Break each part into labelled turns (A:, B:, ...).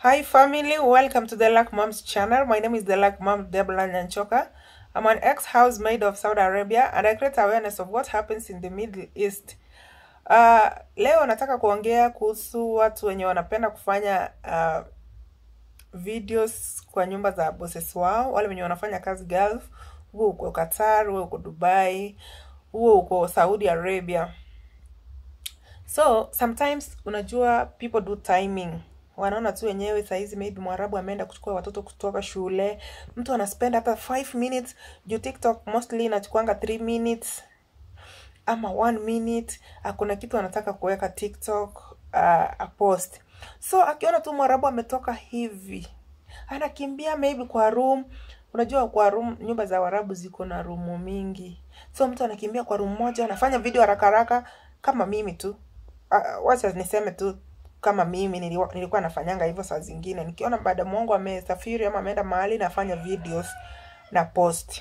A: Hi family, welcome to the Luck Moms channel. My name is the Luck Mom Deborah Nyanchoka. I'm an ex-housemaid of Saudi Arabia and I create awareness of what happens in the Middle East. Uh, leo nataka kuongea kuhusu watu wenye wanapenda kufanya uh, videos kwa nyumba za bosses wao, wale wenye wanafanya kazi Gulf, huo uko Qatar, huo uko Dubai, huo uko Saudi Arabia. So sometimes unajua people do timing, wanaona tu wenyewe saizi, maybe mwarabu ameenda kuchukua watoto kutoka shule, mtu anaspend hata 5 minutes juu TikTok mostly inachukuanga 3 minutes ama one minute, akuna kitu anataka kuweka TikTok uh, a post. So akiona tu mwarabu ametoka hivi, anakimbia maybe kwa room. Unajua kwa room, nyumba za warabu ziko na rumu mingi, so mtu anakimbia kwa room moja, anafanya video haraka haraka, kama mimi tu. Uh, wacha niseme tu kama mimi niliwa, nilikuwa nafanyanga hivyo saa zingine, nikiona baada mwangu amesafiri ama ameenda mahali, nafanya videos na post.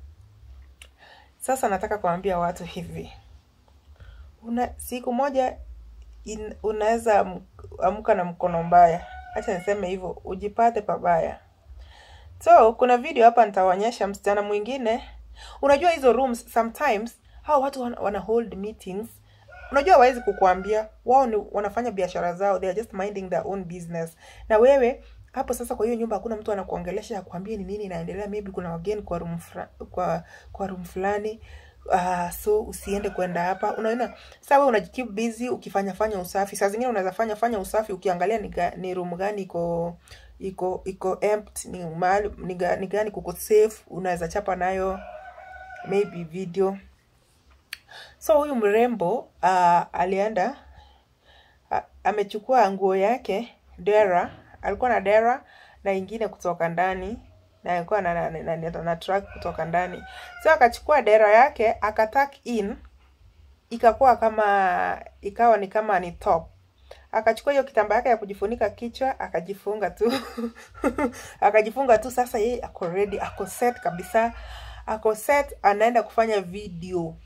A: Sasa nataka kuambia watu hivi, una siku moja in, unaweza am- amka na mkono mbaya, acha niseme hivyo, ujipate pabaya. So kuna video hapa nitaonyesha msichana mwingine. Unajua hizo rooms sometimes hao watu wana, wana hold meetings. Unajua hawezi kukuambia wao ni wanafanya biashara zao, they are just minding their own business. Na wewe hapo sasa, kwa hiyo nyumba hakuna mtu anakuongelesha akwambie ni nini inaendelea, maybe kuna wageni kwa room fra, kwa kwa room fulani. Uh, so usiende kwenda hapa. Unaona, sasa wewe unajikeep busy ukifanya fanya usafi. Saa zingine unaweza fanya fanya usafi ukiangalia ni, ga, ni room gani iko iko iko empty, ni mahali ni, ga, ni gani kuko safe, unaweza chapa nayo maybe video. So huyu mrembo uh, alienda a- amechukua nguo yake dera, alikuwa na dera na ingine kutoka ndani na alikuwa na, na, na, na, na track kutoka ndani. So akachukua dera yake akatuck in, ikakuwa kama ikawa ni kama ni top. Akachukua hiyo kitambaa yake ya kujifunika kichwa akajifunga tu akajifunga tu. Sasa yeye ako ready, ako set kabisa, ako set, anaenda kufanya video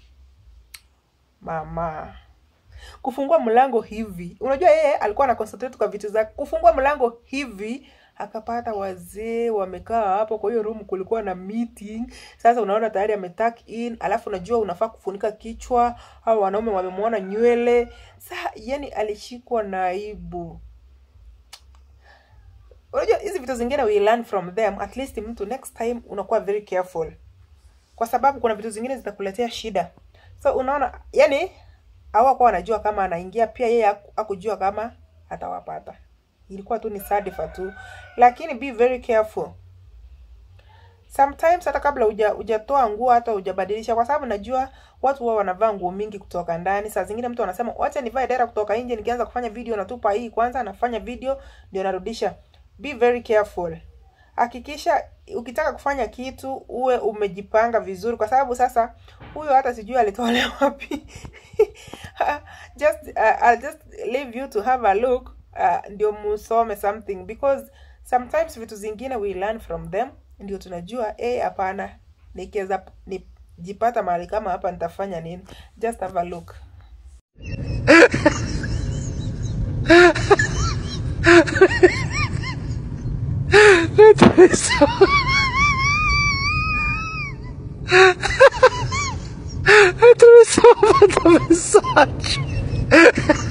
A: mama kufungua mlango hivi, unajua yeye alikuwa ana concentrate kwa vitu zake. Kufungua mlango hivi, akapata wazee wamekaa hapo. Kwa hiyo room kulikuwa na meeting. Sasa unaona tayari ametuck in, alafu unajua unafaa kufunika kichwa, au wanaume wamemwona nywele. Sasa yani alishikwa na aibu. Unajua hizi vitu zingine we learn from them, at least mtu next time unakuwa very careful kwa sababu kuna vitu zingine zitakuletea shida. So unaona, yani hawakuwa wanajua kama anaingia, pia yeye haku- hakujua kama atawapata. Ilikuwa tu ni sadifa tu, lakini be very careful sometimes, hata kabla uja hujatoa nguo hata hujabadilisha, kwa sababu najua watu wao wanavaa nguo mingi kutoka ndani. Saa zingine mtu anasema wacha nivae dera kutoka nje, nikianza kufanya video natupa hii kwanza, nafanya video ndio narudisha. Be very careful hakikisha ukitaka kufanya kitu uwe umejipanga vizuri, kwa sababu sasa huyo hata sijui alitolewa wapi. just uh, I'll just leave you to have a look uh, ndio musome something because sometimes vitu zingine we learn from them, ndio tunajua eh, hapana, nikiweza nijipata mahali kama hapa nitafanya nini. Just have a look.
B: Atravessou a mensagem.